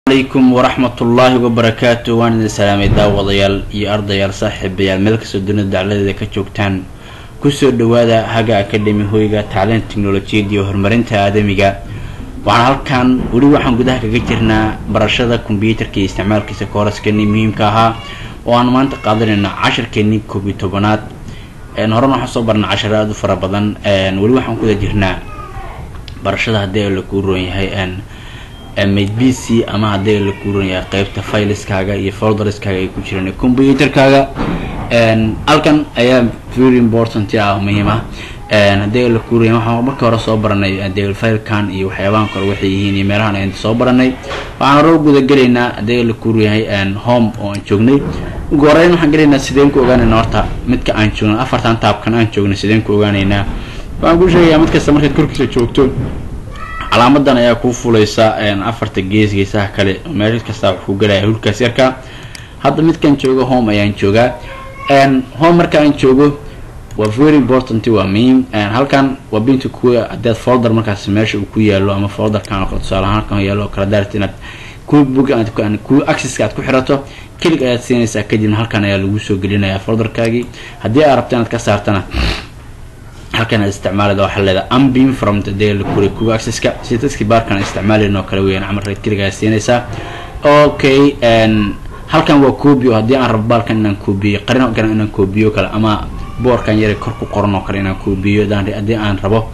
alaykum waraxmatullaahi wabarakaatu waan idin salaamay daawadayaal iyo ardayaal saaxiibayaal meel kastoo dunida dacladeeda ka joogtaan kusoo dhawaada haga academy hoyga tacliin teknolojiyad iyo horumarinta aadamiga waxaan halkan weli waxaan gudaha kaga jirnaa barashada kombyuutarka iyo isticmaalkiisa kooraskeeni muhiimka ahaa oo aan maanta qaadanayna cashirkeeni koob iyo tobanaad horena waxaan soo barnay cashiro aada u fara badan weli waxaan kuda jirnaa barashada haddii la kuu roon yahay mid b c ama haddii la kuuran yahay qeybta filiskaaga iyo folderskaaga ay ku jiraan combyuutarkaaga halkan ayaa very important ah muhiim ah haddii la kuuran yahay waxaan marka hore soo baranay hadii filekan iyo waxyaabahan kale waxay yihiin iyo meelahan aynu soo baranay waxaan hore guda gelaynaa haddii la kuuran yahay home oo aan joognay ugu horeyn waxaan gelaynaa sideen ku ogaanaynaa horta midka aan joogno afartan taabkan aan joognay sideen ku ogaanaynaa waxaan ku sheegayaa mid kasta markaad korkiisa joogto calaamadan ayaa kuu fulaysa afarta gees geesaha kale meel kasta wax ku gelaya hulkaas yarka hadda midkan joogo home ayaan joogaa home marka aan joogo waa very important waa muhiim halkan waa binta kuwa hadaad folder markaas meesha uu ku yaalo ama folderkan oo kale tusaale ahaan halkan yaalo oo kale daarti inaad kuwa book aad kuwa accesska aad ku xirato kelig ayaad siinaysaa kadibna halkan ayaa lagu soo gelinayaa folderkaagii haddii aad rabto inaad ka saartana halkan aad isticmaalada waxaa leedahay ambin from the daily kuri kuwa accesska si dadkii baarkan isticmaalayn oo kale weeyaan camal reed keligaa siinaysaa okay halkan waa copy oo haddii aan rabo baalkan inaan coobiyo qarin kale inaan coobiyo kale ama boorkan yare kor ku qoran oo kale inaan coobiyo haddii aan rabo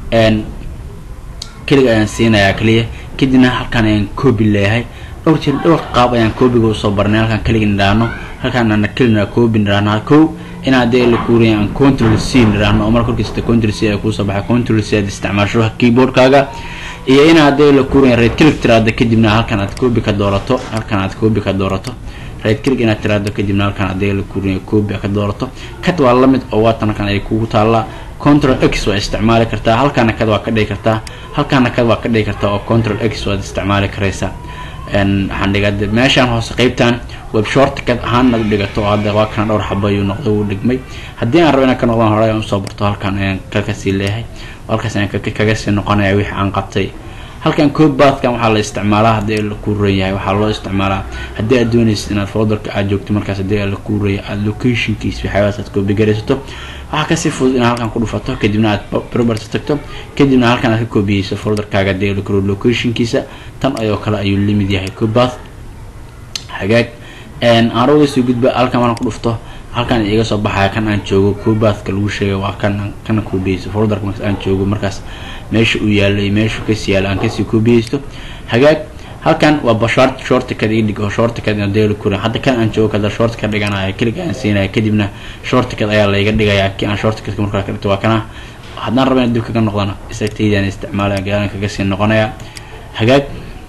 keliga ayaan siinayaa kaliya kadibna halkan ayaan coobi leeyahay dhowr jir dhowr qaab ayaan coobiga usoo barnay halkan keliga nidhaahno halkan ana kelina coobi nidhaahno kow in haddii la kuuriya aan control c nidhaahno oo marka korkiista control c ay kuusoo baxay control c aad isticmaasho keyboardkaaga iyo in haddii la kuuriya red click tiraado kadibna halkan aad coobi ka doorato halkan aad coobi ka doorato red click inaad tiraado kadibna halkan haddii la kuuriya coobi ka doorato kad waa lamid oo waatan halkan ay kugu taallaa control x waa isticmaali kartaa halkaana kad waa ka dhigi kartaa halkaana kad waa ka dhigi kartaa oo control x waad isticmaali karaysaa waxaan dhigaa meeshaan hoose qeybtan web shortcad ahaan inaad u dhigato oo hadda waa kana dhowr xaba ayuu noqday uu dhigmay haddii aan rabo inaan ka noqdaan hore aan usoo barto halkan ayaan kakasii leeyahay halkaas ayaan kaga sii noqonaya wixii aan qabtay halkan cobathkan waxaa la isticmaalaa haddii la kuu ran yahay waxaa loo isticmaalaa haddii aad doonaysid inaad folderka aad joogto markaas haddii la kuu raya aad locationkiis waxyaabahaas aad koobigaraysato waxaa kasii fudud inaad halkan ku dhufato kadibna aad property tagto kadibna halkan aad ka koobiyeyso folderkaaga haddii la kuro locationkiisa tan ayoo kale ayuu lamid yahay cobath hagaag aan uga soo gudba halkan maraan ku dhufto halkan iga soo baxaya kan aan joogo cobathka lagu sheegay waa kan kana koobiyeyso folderka markaas aan joogo markaas meesha uu yaalo iyo meeshu kasii yaalo aan kasii koobiyeysto hagaag halkan waa bashart shortcad ii dhig oo shortcad hadii la kurin hadda kan aan joogo kada shortcad dhiganayo keliga aan siinaya kadibna shortcad ayaa layga dhigayaa kii aan shortcadka markaa ka dhigto waa kana haddaan raba inaan dib kaga noqdana isagtaydaan isticmaalaya gadaalan kaga sii noqonaya hagaag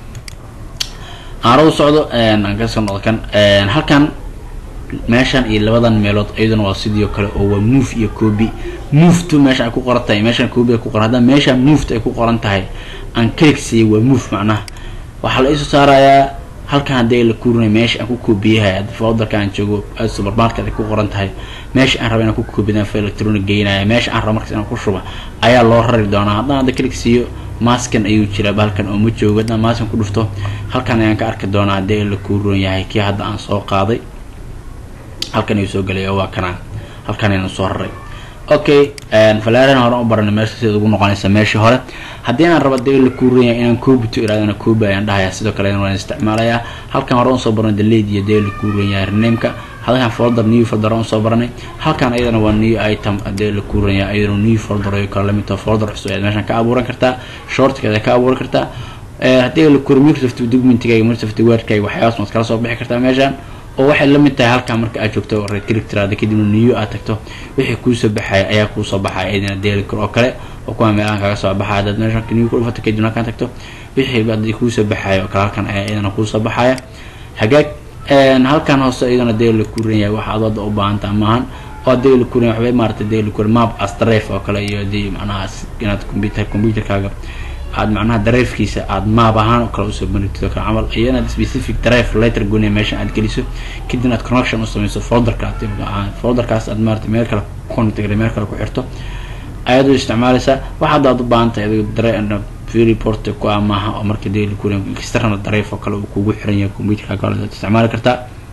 aan u socdo aan kasoo noqdo kan halkan meeshan iyo labadan meelood iyaduna waa sidii kale oo waa move iyo coobi moveto meesha ay ku qoran tahay meeshan coobi ay ku qoran haddana meesha moved ay ku qoran tahay aan kelig siiyay waa move macnaha waxaa la iisoo saarayaa halkan haddii la kuurinay meesha aan ku koobiyahay folderka aan joogo supermarket ay ku qoran tahay meesha aan raba inaan ku koobiyada fa electronic geynaya meesha aan raba markaas inaan ku shuba ayaa loo rari doonaa haddana hadda kelig siiyo maskan ayuu jiraa bahalkan oo ma joogo haddaan maskan ku dhufto halkan ayaan ka arki doonaa haddii la kuurin yahay kii hadda aan soo qaaday halkan ayuu soo gelay oo waa kanaa halkan ayaan soo raray okay falaarana hore u baranay meesha sida ugu noqonaysa meeshii hore haddii aan rabo dee la kuuranya inaan koobito iraadana koobi ayaan dhahayaa sidoo kale waan isticmaalayaa halkan hore usoo baranay deleed iyo dee la kuuranya renameka halkan folder new folder aan usoo baranay halkan ayadana waa new item dee la kuuranya ayadana new folder ayo kale lamid tahay folder cusub ayaad meeshan ka abuuran kartaa shortkeeda ka abuuran kartaa haddii la kuuriyo microsoft documentigaaga microsoft wordkaaga waxyaabaas maad kala soo bixi kartaa meeshan oo waxay lamid tahay halkan marka aad joogto red click tiraada kadibna new aad tagto wixii kuusoo baxaya ayaa kuusoo baxaya idina daily kor oo kale oo kuwa meelahan kaga soo baxaya hadaad meeshan new ku dhufato kadibna halkan tagto wixii hadii kuusoo baxaya oo kale halkan ayaa idana kuusoo baxaya hagaag halkan hoose iyadana daily kuran yahay waxa aad u baahanta maahan oo daily kuran waxbay maaragtay daily kuran map as drive oo kale iyo hadii macnaha inaad computer computerkaaga aad macnaha dareefkiisa aad maab ahaan oo kale usoo banigtid oo kale camal iyo inaad specific dareef letter gooniya meesha aad geliso kadibna aad connection u samayso folderka folderkaas aad maarata meel kale connect meel kale ku xirto ayaad u isticmaalaysaa waxa hadda aad u baahan tahay adigo dare freeport ku ah maaha oo marka daily kuuriyan external drive oo kale uu kugu xiran yahay computerka kale aad isticmaali kartaa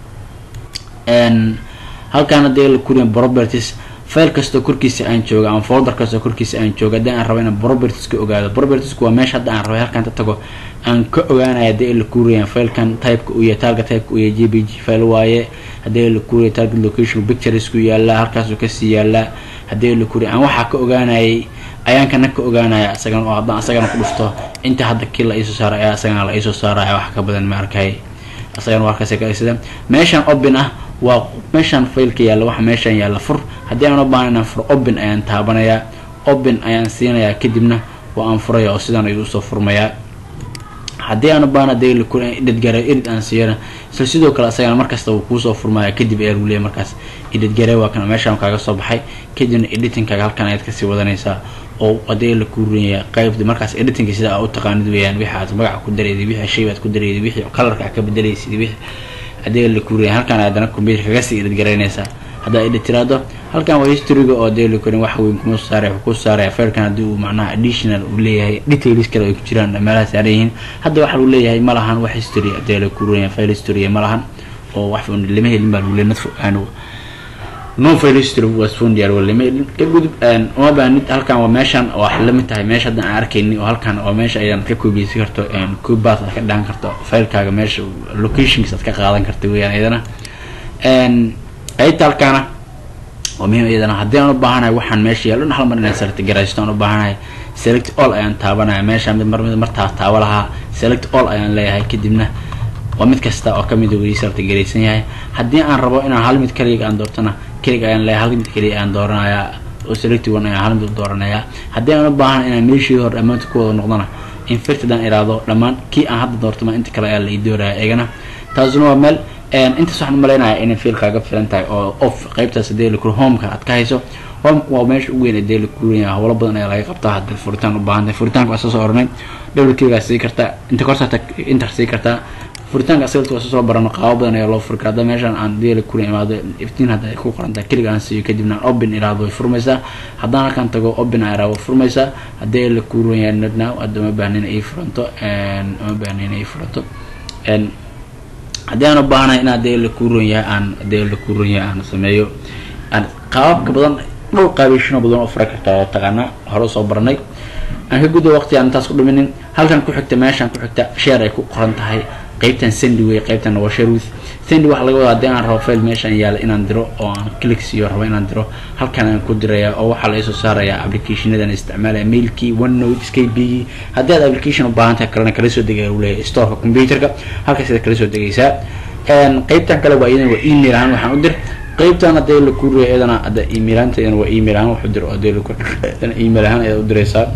halkaana daily kuuriyan properties file kastoo korkiisa aan jooga ama folder kastoo korkiisa aan jooga haddii aan rabo inaan properties ka ogaado propertiesku waa meesha hadda aan rabay halkaan ka tago aan ka ogaanaya haddii la kuuriyan filekan typeka uu yahay target typeka uu yahay j p g file waaye haddii la kuuriya target location picturesku yaallaa halkaasuu kasii yaallaa haddii la kuuriya aan waxaa ka ogaanayay ayaan kana ka ogaanaya isagana oo haddaan isagana ku dhufto inta hadda kii la iisoo saaray ayaa isagana la iisoo saaraya wax ka badan ma arkay isagana waa halkaas ka sida meeshan open ah waa meeshaan failka yaalla waxa meeshaan yaalla fur haddii aan u baahan inaan fur open ayaan taabanayaa open ayaan siinayaa kadibna waa aan furaya oo sidaan ayuu usoo furmayaa haddii aan u baahna daily ku edit gare edit aan siiyana isla sidoo kale isagana markasta wuu kuusoo furmaya kadib ayaa lagu leeyahy markaas edit gare waa kan meeshaan kaaga soo baxay kadibna editingkaaga halkan ayaad kasii wadanaysaa oo haddii la kuurinaya qaybta markaas editingka sida aa u taqaanid weeyaan wixi aad magaca ku dareyday wixii shay baad ku dareyday wixii colorka aad ka bedelaysid wixii haddii la kuuriya halkan haddana computer kaga sii edit garaynaysaa haddaa edit tiraado halkan waa historyga oo daily kurin wax weyn kuma soo saaraya wuxuu ku saaraya failkan haddii uu macnaha additional uu leeyahay details kale ay ku jiraan meelaha saaran yihiin hadda waxa uu leeyahay ma lahan wax history haddii la kurinaya file history ma lahan oo wax lama helin baa lagu leeyahay nadfo aan non file history was found yar wala mail ka gudub een uma baahnid halkan waa meeshan oo wax lamid tahay meesha hadda aan arkayni oo halkan waa meesha ayaan ka koobiyeysan karto een koobaad ka dhahan karto filekaaga meesha locations aad ka qaadan karto weeyaan iyadana een ayta halkaana waa muhiim iyadana haddii aan u baahanahay waxaan meesha yaalo hal mar inaan select garaysto aan u baahanahay select all ayaan taabanaya meesha mid mar mid martaa taaba lahaa select all ayaan leeyahay kadibna waa mid kasta oo kamid weli select garaysan yahay haddii aan rabo inaan hal mid kaliga aan doortona keliga ayaan leeyahay hal mid keliya ayaan dooranayaa oo select one ayaan hal mid dooranayaa haddii aan u baahan inaan meeshii hore dhammaanta ku wada noqdona infected aan iraado dhammaan kii aan hadda doortama inta kale ayaa la ii dooraya eegana taasuna waa meel intaas waxaan umaleynaya inay fiil kaaga filan tahay oo off qaybtaas hadii la kuro homeka aad ka hayso homeka waa meesha ugu weyn hadii la kurinaya howlo badan ayaa laga qabtaa hadii furitaan u baahan tahay furitaanka waa soo soo ornay double keligaa sii kartaa inta korsaata inter sii kartaa furitaanka asagalta waa soo barano qaabo badan ayaa loo furi karaa hadda meeshaan aan deela kula imaado iftiin hadda ay ku qorantahay keliga aan siiyo kadibna aan open iraado way furmaysaa haddaan halkan tago open aan iraado way furmaysaa haddii la kuuran yahay not now hadda uma baahna in ay furanto uma baahna in ay furanto haddii aan u baahanahay in haddii la kuuran yahay aan haddii la kuuran yahay aan sameeyo aan qaababka badan dhowr qaabishino badan oo fura kartaa oo taqaana hore soo baranay aan ka gudo waqti aan intaas ku dhiminin halkan ku xigta meeshaan ku xigta share ay ku qoran tahay qaybtan sandy way qaybtan waa share with sandy waxaa laga wadaa haddii aan rabo file meeshaan yaala inaan diro oo aan click siiyo rabo inaan diro halkan aan ku diraya oo waxaa la isoo saarayaa applicationadan isticmaalaya mailkii onenote skbgii haddii aad application u baahan tahay kalena kala soo degaya uu leeyahay storeka computerka halkaas aad kala soo degaysaa qaybtan kale waa iyadan waa email ahaan waxaan u dir qaybtan hadii la kuriyo iyadana hadda email ahaanta iyadana waa email ahaan wuxuu diro hadii la iyadana email ahaan ayaad u diraysaa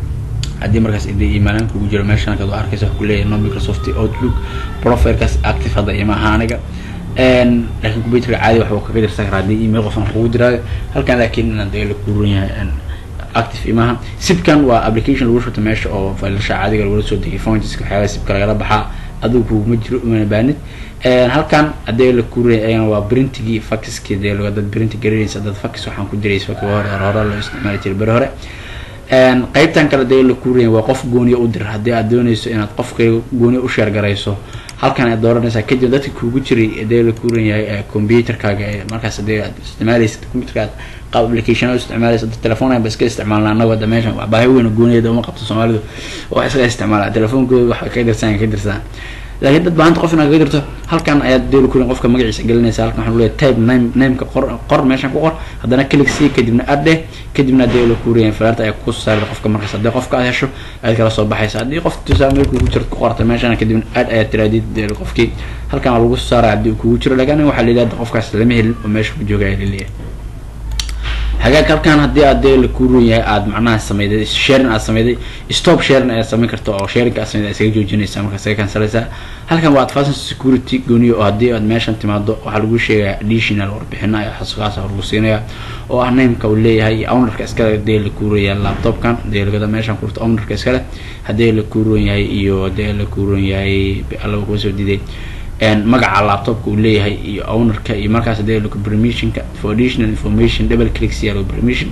haddii markaas idii iimaanaan kugu jiro meeshan halkaad arkaysa wax kuleeyahay no microsoft outlook profilekaas active hadda ima aha aniga laakiin computerka caadi waxbuu kaga dirsan karaa haddii email qofan kugu diraayo halkan laakiin inaan dee la kuuran yahay active imaha sibkan waa application lagu shurta meesha oo failasha caadiga lagula soo degay fontiska waxyaalaha sibka lagala baxaa adigu kuguma jiro umana baanid halkan haddii la kuuran ayana waa printigii faxiskii dee dad printi garanaysa dad fax waxaan ku diraysa faxi hore hore loo isticmaali jiray beri hore qaybtan kale dee la kuuraya waa qof gooniya u dir haddii aad doonayso inaad qofka gooniya u sheergarayso halkan aad dooranaysaa kadib dadka kuugu jiray dee la kuuran yahay computerkaaga ee markaas hadii aad isticmaalaysid computerka qaab application isticmaalaysa dad telefoon ba iska isticmaalna annago hadda meeshan wax baahi weyn gooniyada uma qabto soomaalidu wax iska isticmaala telefoonkooda wax ka dirsan ka dirsan laakiin dad baahanta qof inaad kaga dirto halkan ayaad deeli kurin qofka magaciisa gelinaysa halkan waxaa leeyahay type name nameka qor qor meeshan ku qor haddana click c kadibna adhe kadibna deeli kuriyan falaarta ayaa ku saarta qofka markaas haddii qofka aad hesho aad kala soo baxaysa haddii qof tusaa meel kugu jirto ku qorta meeshan kadibna ad ayaad tiraadid deeli qofkii halkan waa lagu saaraya haddii uu kugu jiro laakiin waxaa la yidhahda qofkaas lama helin oo meesha ku jooga ayaa laleeyahay hagaag halkan haddii aad dee la kuuran yahay aad macnaha sameyday sharing aad sameyday stop sharing ayaad samayn karta oo sharingka aad sameyday isaga joojinaysa markaa isaga kansalaysaa halkan waa advanced security gooniyo oo haddii aad meeshan timaado waxaa lagu sheegaya additional warbixino ayaa xasuuqaas lagu siinaya oo ah nameka uu leeyahay iyo ownerka iskale hadii la kuuraya laptopkan hadii lagada meeshan kurta ownerka iskale haddii la kuuran yahay iyo hadii la kuuran yahay alla kuga soo diiday magaca laptopka uu leeyahay iyo ownerka iyo markaas hadii lagu permissionka for additional information double click siya lagu permission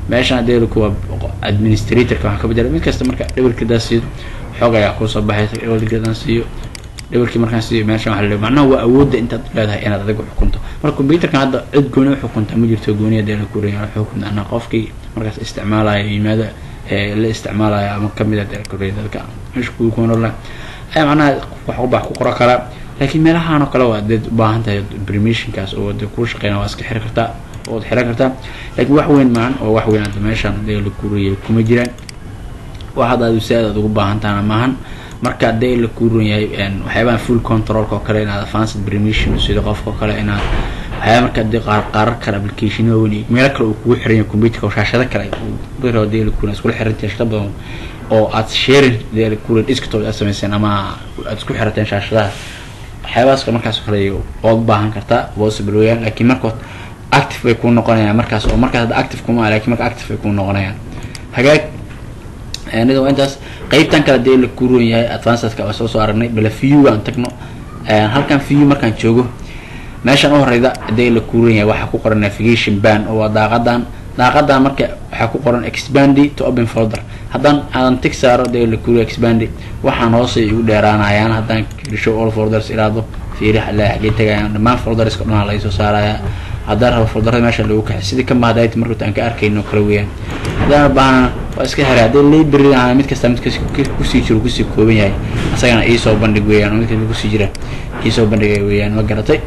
meeshan hadee kuwa administratorka waxaan ka bedela mid kasta marka dhabarkidaa siiyo xoog ayaa kusoo baxaysa dhabarkidan siiyo dhabarkii markaan siiyo meeshan waxa la macnaha waa awoodda intaad leedahay inaad adiga xukunto marka computerkan hadda cid gooni u xukunta ma jirto gooni hadee la kureeya xukunta anaa qofkii markaas isticmaalaya yimaada la isticmaalaya ama kamid ah dee la kureeya dadka meesha kuwi kunola ayaa macnaha wax ubax ku qora karaa laakiin meelahaan oo kale waa deed ubaahan tahay permissionkaas oo de kuu shaqeyna waa iska xiri kartaa ood xiran kartaa laakiin wax weyn maahan oo wax weyn hadda meeshaan dee la kureeyay kuma jiraan wax hadda aad si aad ugu baahan tahana maahan marka dee la kuuran yahay waxyaabaha full controlka oo kale inaad advanced permission sida qofka oo kale inaad waxyaaba marka dee qaar qaarar kale application waaweyn iyo meelo kale uu kugu xiran yahay computerka oo shaashado kale biro dee la kuuran iskula xirantahay shaqo badan oo aad sharing dee la kuuran desktop aad samayseen ama aad isku xirateen shaashadaha waxyaabahaas markaas oo kale ood baahan kartaa possible weeyaan laakiin markood active bay kuu noqonayaan markaas oo markaas hadda active kuma lakin marka active bay kuu noqonayaan hagaag nida waa intaas qeybtan kale dee la kuuron yahay advancedka waa soo soo aragnay bale view aan tagno halkan view markaan joogo meeshan u horeyda dee la kuuron yahay waxaa ku qoran navigation ban oo waa daaqadan daaqadan marka waxaa ku qoran expandy to open folder haddaan aadan tig saaro dee la kuuriyo expandy waxaan hoose igu dheeraanayaan haddaan show all folders iraado fiiri la xagee tagayaan dhammaan folderska dhan laga soo saaraya haddaan rabo folderada meesha lagu kaxay sidii ka mahadayt markata aan ka arkayno kale weeyaan haddaan baahana waa iska xiray haddii library aan mid kasta mid kusii jiro kusii kooban yahay asagana iisoo bandhig weeyaan oo mid kasta kusii jira iisoo bandhigay weeyaan ma garatay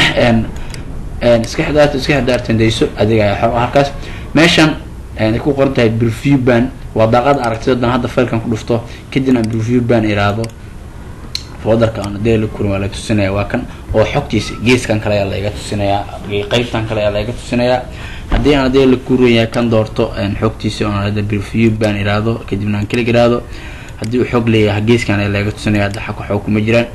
iska xidaarta iska xidaartandayso adiga ayaa xor halkaas meeshan ay ku qoran tahay preview ban waa daaqada aragtida dan hadda failkan ku dhufto kadibna preview ban iraado folderka aan dee la kurin waa la tusinaya waa kan oo xogtiisa geeskan kale ayaa laiga tusinayaa qeybtan kale ayaa laiga tusinayaa haddii aan dee la kuraya kan doorto xogtiisa oon hadda preview ban iraado kadibna aan kelig iraado haddii uu xog leeyahay geeskan ayaa laiga tusinaya hadda xag xog kuma jiraan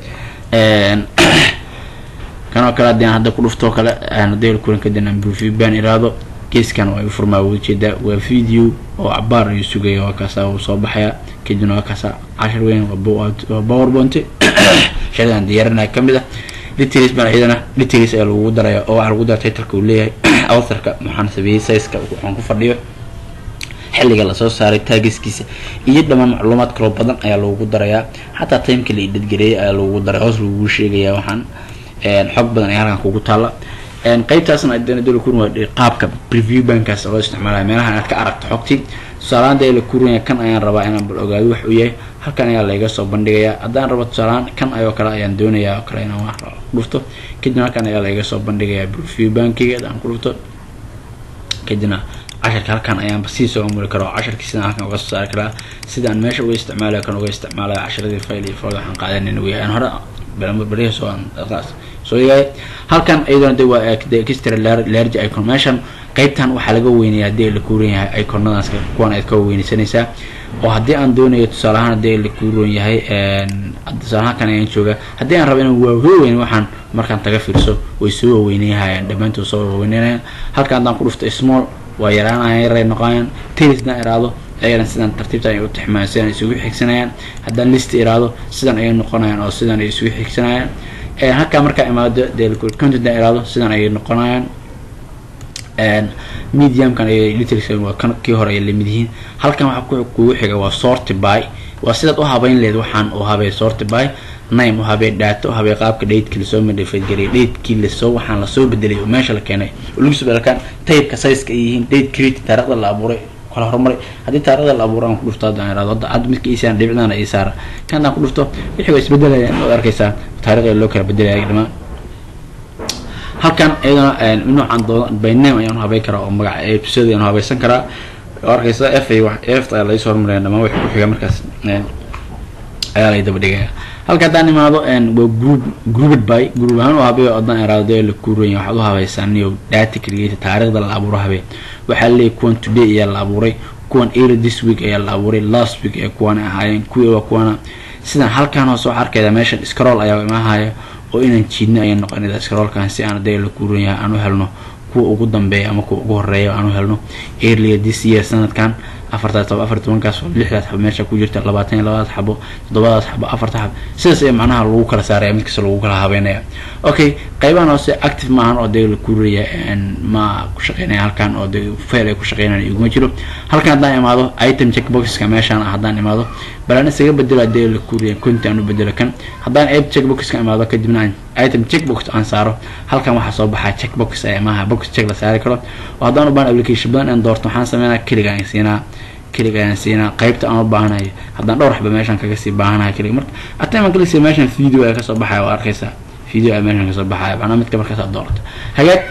kan oo kale haddii aan hadda ku dhuftoo kale haddii la kurin kadibna aan preview ban iraado geeskan waa furmaa wada jeedaa waa video oo cabaar ayuu sugaya waa kaasa uu soo baxaya kadibna waa kaasa cashar weyn waa powerpoint shaqadan diyaarinaya kamid ah details baan iyadana details ayaa lagu daraya oo waxaa lagu dara titleka uu leeyahay authorka waxaan sameeyey sizeka waxaan ku fadhiyo xilliga lasoo saaray taagiskiisa iyo dhammaan macluumaad kaloo badan ayaa lagu darayaa xataa timeka la idadgareeyay ayaa lagu daray hoos lagu sheegaya waxaan xog badan ayaa halkan kugu taala qeybtaasna dala kurin waa qaabka preview bankaas loo isticmaalaya meelaha inaad ka aragto xogtii tusaalahaan dee la kurinaya kan ayaan rabaa inaan bal ogaado wax uu yahay halkan ayaa layga soo bandhigayaa haddaan rabo tusaalahaan kan ayoo kale ayaan doonayaa oo kale inaan wax dhufto kadibna halkan ayaa layga soo bandhigayaa preview bankiga haddaan ku dhufto kadibna casharka halkan ayaanba sii soo amuli kara oo casharkii sidaan halkan uga soo saari karaa sidaan meesha uga isticmaalayo kan uga isticmaalayo casharadii file iyo fooda waxaan qaadanayna wey aan hore berihi soo soo eegaya halkan iyadana de waa extra large icon meeshan qeybtan waxaa laga weynayaa hadii la kuuran yahay iconadaas kuwan aad ka weynaysanaysaa oo haddii aan doonayo tusaale ahaan hadii la kuuran yahay tusaale halkan ayaan jooga haddii aan rabo inaan waaweyn waxaan markaan taga fiirso way soo waaweynayahayaan dhammaantood soo waaweynayaan halkan haddaan ku dhufto small waa yaraanayaan yaray noqonayaan talisdaan iraado ayana sidaan tartiibta ay u tixmayaan sidaan isugu xigsanayaan haddaan list iraado sidan ayay noqonayaan oo sidan ay isugu xigsanayaan halkaa markaa imaado dee contentan iraado sidan ayay noqonayaan mediumkan ayay details waa kan kii hore ay lamid yihiin halkan waxaa kugu xiga waa sorty by waa sidaad u habeyn leed waxaan u habay sorty by name u habee daato u habee qaabka datekii lasoo madhafadgeliyay datekii lasoo waxaan lasoo bedelay oo meesha la keenay oo lagu soo bedelkan taybka sizeka ay yihiin date create taarikhda la abuuray kala horumaray haddii taarikhda la abuuro aan ku dhufto haddaan iraado hadda hadda midka iisaan dhibicdaana ii saara kan haddaan ku dhufto wixii waa isbedelayaan waad arkaysaa taarikhda loo kala bedelaya dhamaan halkan iyadana noocaan doodan by name ayaan habeyn karaa oo magaca episode ayaan habaysan karaa oo arkaysa f ay f ayaa laga soo hormaraya dhamaan wixii ku xiga markaas ayaa lay daba dhigaya halka haddaan imaado waa group grouped by group ahaan u habeeyo haddaan iraado dee la kuuranya waxaad u habaysaa niyo data creator taarikhda la abuuro habee waxaa leeyahy kuwan today ayaa la abuuray kuwan early this week ayaa la abuuray last week ee kuwan ahaayeen kuwii waa kuwana sidaan halkaan hoos waxaa arkayda meeshan scroll ayaa imahaya oo inaan jiidno ayay noqonayda scrollkan si aan dee la kuuran yahay aan u helno kuwa ugu dambeeya ama kuwa ugu horeeya aan u helno earlier this year sanadkan afartaas xabo afar tobankaas xabo lixdaas xabo meesha ku jirta labaatan iyo labadaas xabo toddobadaas xabo afarta xabo sidaas ee macnaha lagu kala saaraya mid kasta lagu kala habeynaya okay qaybahan hoose active maahan oo dee la kuuraya ma ku shaqeynaya halkan oo dee fail ay ku shaqeynayaan iguma jiro halkan haddaan imaado item checkboxka meeshaan haddaan imaado balaan isaga bedelo dee la kuuriya conti aan u bedelo kan haddaan app checkboxka imaado kadibna aan item checkbox aan saaro halkan waxaa soo baxaa checkbox ee maaha box check la saari karo oo haddaan u baahan application badan aan doorto waxaan sameynaa keliga aan siinaa keliga ayaan siinaa qaybta aan u baahanayo haddaan dhowr xaba meeshaan kaga sii baahanahay keliga marka ataiman kalisi meeshaan video ayaa kasoo baxaya waa arkaysaa video ayaa meeshaan kasoo baxaya macnaa midka markaas aad doorato hagaag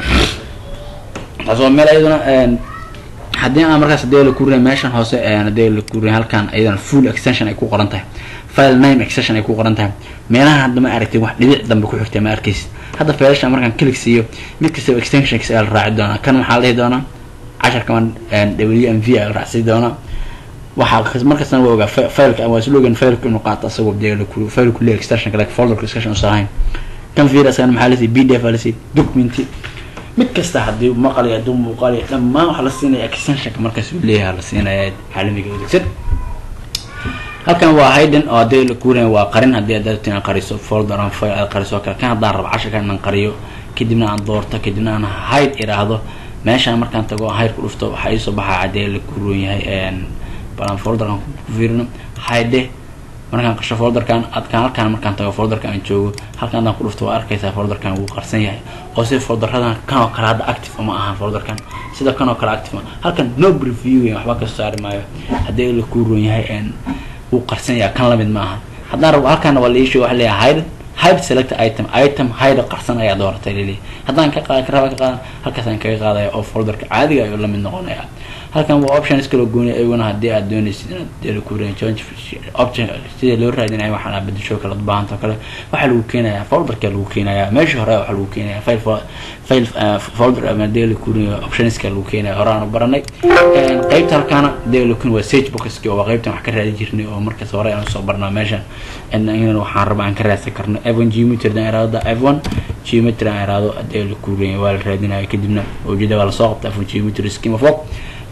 taas waa meel iyaduna haddii aan markaas hadii la kurinay meeshan hoose hadii la kurinay halkan iyadana full extension ay ku qoran tahay file name extension ay ku qoran tahay meelaha hadda ma aragtay wax dhibic dambe ku xigtay ma arkaysid hadda filasha markaan click siiyo mid kastaba extensionks ayaa la raaci doonaa kan waxaa la dhihi doonaa casharkaman w m v ayaa la raacsi doonaa waxaa markastana waa ogaa fileka waa slogan fileka inuu qaato asagoo dee la kuri fileku le extension like folderka extension usan ahayn kan viruskan maxaa lasiiy b d f lasiiy documenti mid kasta haddii maqal iyo hadduu muuqaal iyo dhammaan waxaa la siinaya extensionka markaas uu leeyahay la siinaya caalamiga adeegsan halkan waa hayden oo hadii la kuuraya waa qarin haddii aad rabtin aan qariso folder aan file aad qariso kale kan haddaan rabo casharkan inaan qariyo kadibna aan doorto kadibna aan hide iraahdo meeshaan markaan tago hide ku dhufto waxaa iisoo baxaa haddii la kuuron yahay balan folderkan ku fiirino hide markaan qasho folderkan adkaan halkaan markaan tago folderka aan joogo halkaan haddaan ku dhufto waa arkaysaa folderkan wuu qarsan yahay oo sida folderadan kan oo kale hadda active uma ahaan folderkan sida kan oo kale active halkan no preview waxba kasoo saari maayo haddii la kuuron yahay wuu qarsan yahay kan lamid ma aha haddaan rabo halkaana waa laisho waxa leeyahay hide hide select item item hide qarsan ayaa dooratay laleeyahay haddaan ka qaad raba ka qaadan halkaasaan kaga qaadaya oo folderka caadiga ayuu lamid noqonaya halkan waa options kala gooniya iyaguna haddii aad doonaysid inaad dela kuureen change option sida loo raadinaya waxaan aad bedesho kala baahanta kale waxaa lagu keenayaa folderka lagu keenayaa meesha hore waxaa lagu keenayaa file file folder ama dela kuuriya optionska lagu keenaya hore aan baranay qaybta halkaana dela kun waa sage boxki oo waa qaybtan wax ka raadi jirnay oo markaas hore aan soo barnaa meeshan inaan waxaan raba aan ka raadsan karno f1 geometry dan iraado f1 geometry aan iraado dela kuuriya waa la raadinaya kadibna ujeeda waa lasoo qabta f1 geometry scheme of work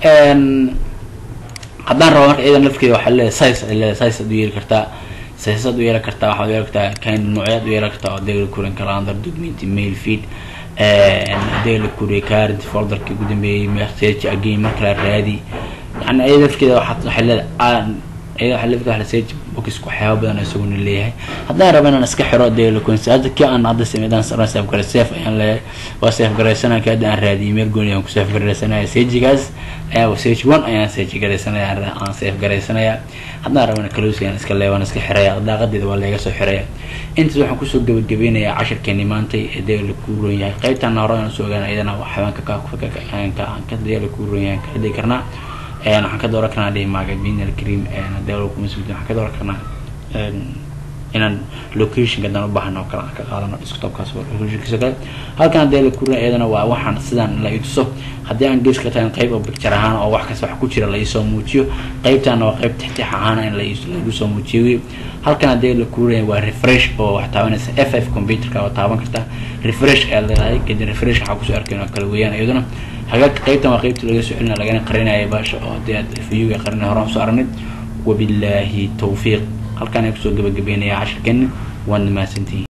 haddaan rabo marka iyadan lafkeeda waxaa leedahay size ay leedahay size aad u yeeli kartaa size aad u yeeli kartaa waxaad u yeeli kartaa kind noocyaad u yeeli kartaa oo dee la kurin calendar document mail feed dee la kuriya current folderka ugu dambeeyey message again marka la raadi yani iyada lafkeeda waxaad waxay leedahay iyada waxaa lafkeeda waxaa sage box waxyaaba badan isaguna leeyahay haddaan rabo inaan iska xiro dee la kurin hadda kii aan hadda sameydaan saran save garay safe ayaan leeyahay waa safe garaysanaya ka hadda aan raadiyay meel gooni aan ku safe garaysanaya sagegaas ayaa sage one ayaan sage garaysanaya aan safe garaysanaya haddaan rabana close ayaan iska leeya waan iska xiraya daaqadeeda waa laga soo xiraya intaas waxaan kusoo gabagabeynayaa casharkeeni maantay ee dee la kuuron yahay qaybtana hore aan usoo ogaana iyadana xayaanka ka dee la kuuron yahay ka dhigi karnaa waxaan ka dooran karnaa dhihi magazine alkareem dee kuma sugdi waxaan ka dooran karnaa inaan locationka dan u baahano oo kale aan ka qaadano desktopkaas locationkiisa kale halkan hadee la kurin iyadana waa waxaan sidaan la ituso haddii aan geeska tahay qayb oo picture ahaan oo wax kasta wax ku jira la isoo muujiyo qaybtana waa qayb tixtix ahaan in lagu soo muujiyo halkan hadee la kurinaya waa refresh oo wax taabanaysa f f computerka oo taaban karta refresh ayaa leedahay kadib refresh waxaa kusoo arkayn oo kale weeyaan iyaduna hagaagka qaybtan waa qaybta laga soo celina lagana qarinaya baasha oo hadii aad viewga qarinay hore aan soo aragnay wabilaahi tawfiiq halkaan ay kusoo gabagabeynaya cashirkeeni waad mahadsantihiin